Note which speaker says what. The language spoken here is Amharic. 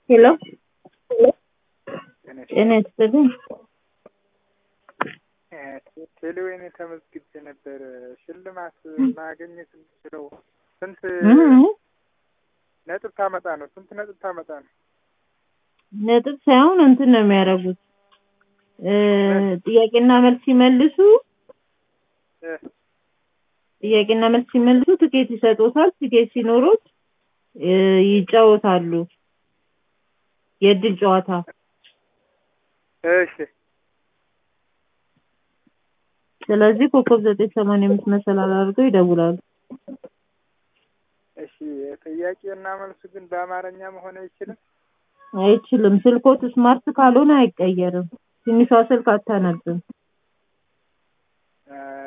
Speaker 1: ሄሎ ጤና ይስጥልኝ።
Speaker 2: ቴሌዌን ተመዝግቤ ነበር። ሽልማት ማግኘት የምችለው ስንት ነጥብ ታመጣ ነው? ስንት ነጥብ ታመጣ ነው?
Speaker 1: ነጥብ ሳይሆን እንትን ነው የሚያደርጉት ጥያቄና መልስ ሲመልሱ ጥያቄና መልስ ሲመልሱ ትኬት ይሰጡታል። ትኬት ሲኖሩት ይጫወታሉ። የእድል ጨዋታ
Speaker 2: እሺ
Speaker 1: ስለዚህ ኮከብ ዘጠኝ ሰማንያ አምስት መሰላል አድርገው ይደውላሉ።
Speaker 2: እሺ ጥያቄና መልሱ ግን በአማርኛ መሆን አይችልም?
Speaker 1: አይችልም። ስልኮት ስማርት ካልሆነ አይቀየርም። ትንሿ ስልክ አታነብም።